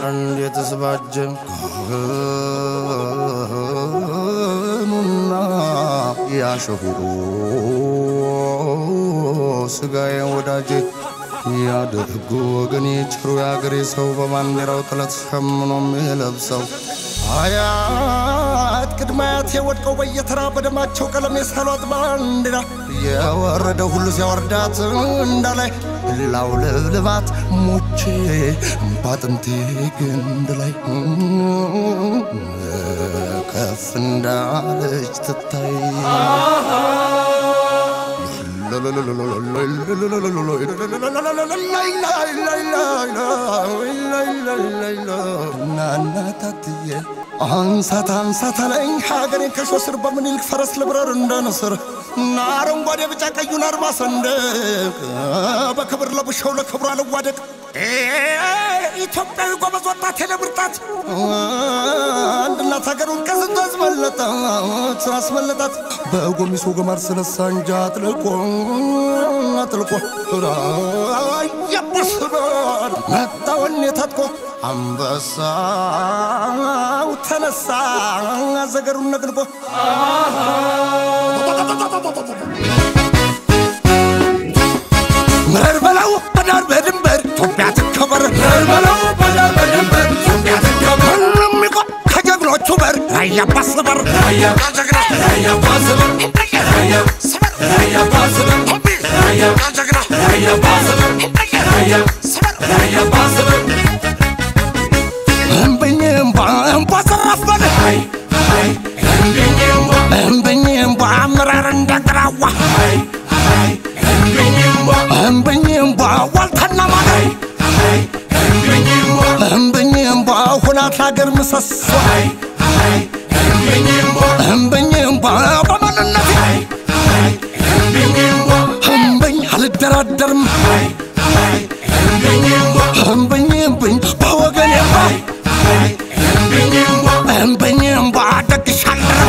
እንዴት ስባጀ ኑና ያሸሁሩ ስጋዬ ወዳጄ ያደርጉ ወገኔ ጭሩ የአገሬ ሰው በባንዲራው ጥለት ሸምኖ የሚለብሰው አያት ቅድመ አያቴ ወድቀው በየተራ በደማቸው ቀለም የሳሏት ባንዲራ የወረደ ሁሉ ሲያወርዳት እንዳላይ ላው ልብልባት ሞቼ ባጥንቴ ግንድ ላይ ከፍ እንዳለች ትታይ ናናታትዬ አንሳት አንሳት አለኝ ሀገሬን ከሾ ስር በምኒልክ ፈረስ ልብረር እንደ ንስር እና አረንጓዴ ቢጫ ቀዩን አርማ ሰንደቅ በክብር ለብሸው ለክብሯ ልዋደቅ ኢትዮጵያዊ ጎበዝ ወጣት የለብርጣት አንድ እናት ሀገሩን ከስንቱ አስመለጣት አስመለጣት በጎሚሶ ገማር ስለሳ እንጃ አጥልቆ አጥልቆ የቡስበር መጣ ወኔ ታጥቆ አንበሳው ተነሳ ዘገሩን ነቅንቆ ምረር በለው በዳር በድንበር ኢትዮጵያ ትከበር ምረር በለው በዳር በድንበር ኢትዮጵያ ትከበር ሁሉም ይቆም ከጀግኖቹ በር ራያ ባስበር ራያ ጀግና ራያ ባስበር ራያ ስበር ራያ ባስበር ራያ ጀግና ራያ ባስበር ራያ ስበር ራያ ባስበር እምብኝ እምባ እምባ ዘራፍ በል እምብኝ እምባ አመራር እንደግራዋ እምብኝ እምባ ዋልታና ማለት እምብኝ እምባ ሁናት ሀገር ምሰሶ እምብኝ እምባ በማንነት እምብኝ አልደራደርም እምብኝ እምብኝ በወገን እምባ እምብኝ እምባ ደግሻለሁ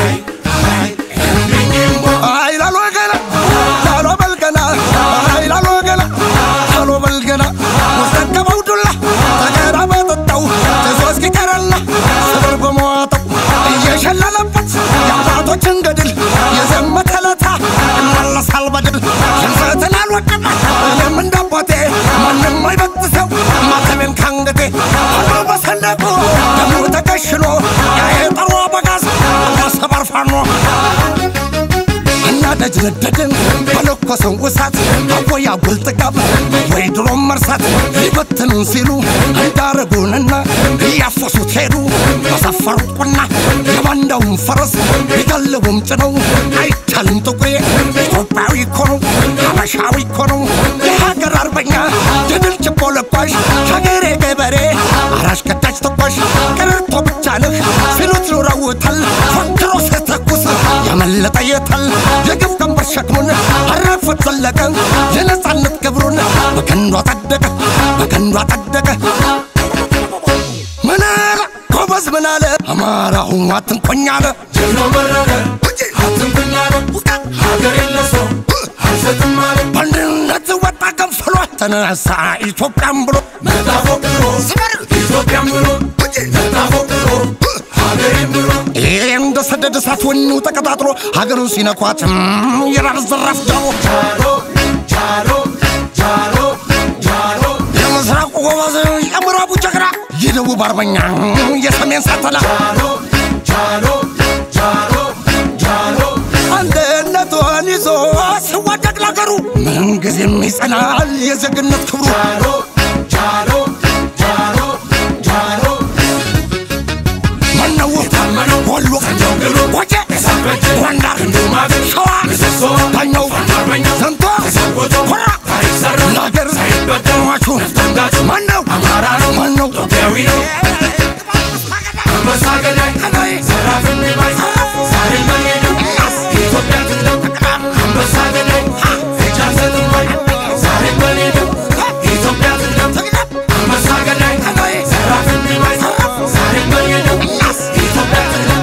አይ ላሎ ገና ላሎ በልገና አይ ላሎ ገና ላሎ በልገና ወሰከበው ዱላ ተገራ በጠጣው ትዞ እስኪቀረላ ስበር በመዋጠው እየሸለለበት የአባቶችን ገድል የዘመተለታ ይመለሳል በድል ሽንፈትን አልወድም እኔም እንዳባቴ ማንም አይበጥሰው ማተቤን ካንገቴ ሆኖ በሰንደቁ ደሙ ተከሽኖ ያየጠሩ አበጋዝ ሰበር ፋኖ እና ደጅ ነደድን በለኮሰው እሳት አቦያ ጉልጥጋብ ወይ ድሮም መርሳት ሊበትኑን ሲሉ እንዳረጉንና እያፈሱት ሄዱ በሰፈሩት ቁና የባንዳውን ፈረስ ሊጋልቡም ጭነው አይቻልም ጥቁሬ ኢትዮጵያዊ እኮ ነው ሀበሻዊ እኮ ነው የሀገር አርበኛ የድል ችቦ ለኳሽ ሀገሬ ገበሬ አራሽ ከታች ተኳሽ ቅርቶ ብቻ ነህ ሲሉት ኑረውታል ፎክሮ ሲተኩስ ያመለጠ የታል የግፍ ቀንበር ሸክሙን አረፉት ዘለቀ የነፃነት ክብሩን በቀንዱ አጸደቀ በቀንዱ አጸደቀ ምን አለ ጎበዝ ምን አለ አማራው አትንቆኝ አለ ጀግናው መረቀ አትንኩኝ አለ ሀገር የለሰው አልሰጥም አለ በአንድነት ወጣ ከንፈሏ ተነሳ ኢትዮጵያን ብሎ መጣ ፎክሮ ኢትዮጵያን ብሎ መጣ ፎክሮ ሀገሬን ብሎ ይህ እንደ ሰደድ እሳት ወኔው ተቀጣጥሎ ሀገሩን ሲነኳትም የራር ዘራፍ ጃሎ ጃሎ ጃሎ ጃሎ ጃሎ የምስራቁ ጎበዝ የምዕራቡ ጀግና የደቡብ አርበኛ የሰሜን ሳተላ ጃሎ ጃሎ ጃሎ ጃሎ አንድነቷን ይዞ ሲዋደቅ ለሀገሩ ምንጊዜም ይጸናል የዜግነት ክብሩ ጃሎ ጃሎ ጃሎ ጃሎ ማነው ታመነው ወሎ ሰንጀው ግሎ ወጀ የሳበጀ ጎንደር ክንዱ ማገር ሸዋ ምሰሶ ዳኛው አርበኛው ዘንቶ ተሰንቆቶ ኮራ ታሪክ ሰራ ለሀገር ሳይበደል ሟቹ ነፍጠንጋቹ ማነው አማራ ነው ማነው ኢትዮጵያዊ ነው አንበሳ ገዳይ ዘራፍ የሚባይ ዛሬ መሄደው ኢትዮጵያ ትቅደም አንበሳ ገዳይ እጅ አንሰጥም ወይ ዛሬ መሄደው ኢትዮጵያ ትቅደም አንበሳ ገዳይ ዘራፍ የሚባይ ዛሬ መሄደው ኢትዮጵያ ትቅደም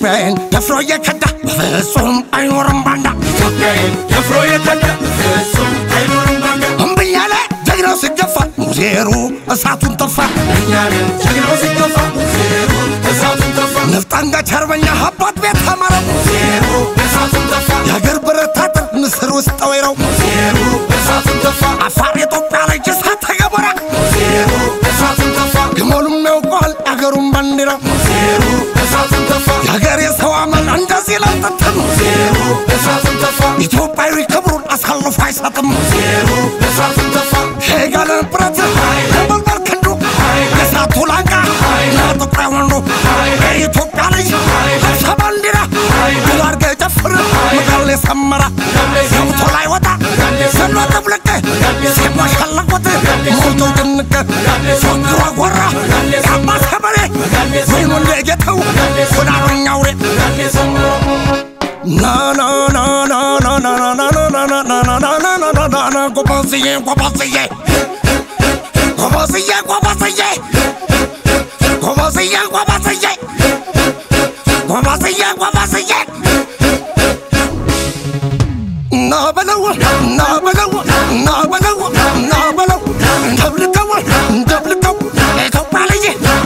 ኢትዮጵያን ደፍሮ እየከዳ በፍጹም አይኖርም ባንዳ ኢትዮጵያዬን ደፍሮ የከዳ ፍጹም አይኖርም ባንዳ እምብያለ ጀግናው ሲገፋ ሙዜሩ እሳቱን ተፋ እኛንን ጀግናው ሲገፋ ዜሮ እሳቱን ተፋ ነፍጥ አንጋች አርበኛ አባት ቤት ተማረው ዜሮ እሳቱን ተፋ የአገር ብረት አጥር ምስር ውስጥ ጠወይረው ዜሮ እሳቱን ተፋ አፋር ኢትዮጵያ ላይ እሳት ተገበራ ዜሮ እሳቱን ተፋ ግመሉም ያውቀዋል አገሩን ባንዲራ ዜሮ እሳቱን ተፋ የአገር የሰው አመል እንደዚህ ለጥትም ዜሮ እሳቱን ተፋ ኢትዮጵያዊ ክብሩን አሳልፎ አይሰጥም ዜሮ እሳቱን ተፋ ሄጋለ ብረት ለመልበር ክንዱ የእሳቱ ላንቃ ለጥቁር ወንዱ የኢትዮጵያ ልጅ ሀብሳ ባንዲራ ግላርገ ጨፍር ምቃል የሰመራ ሰውቶ ላይ ወጣ ሰሎ ጥብልቅ ሲሞሸለቁት ሞልቶ ድንቅ ፎግሮ ጎራ የአባ ሰበሬ ወይኑ እንደጌተው ወዳሩኛ ውሬ ና ና ና ና ና ና ና ና ና ና ና ና ና ና ና ና ና ና ጎበዝዬ ጎበዝዬ ጎበዝዬ ጎበዝዬ ጎበዝዬ ጎበዝዬ ጎበዝዬ ጎበዝዬ ና በለው ና በለው ና በለው ና በለው እንደብልቀው እንደብልቀው ኢትዮጵያ ልጅ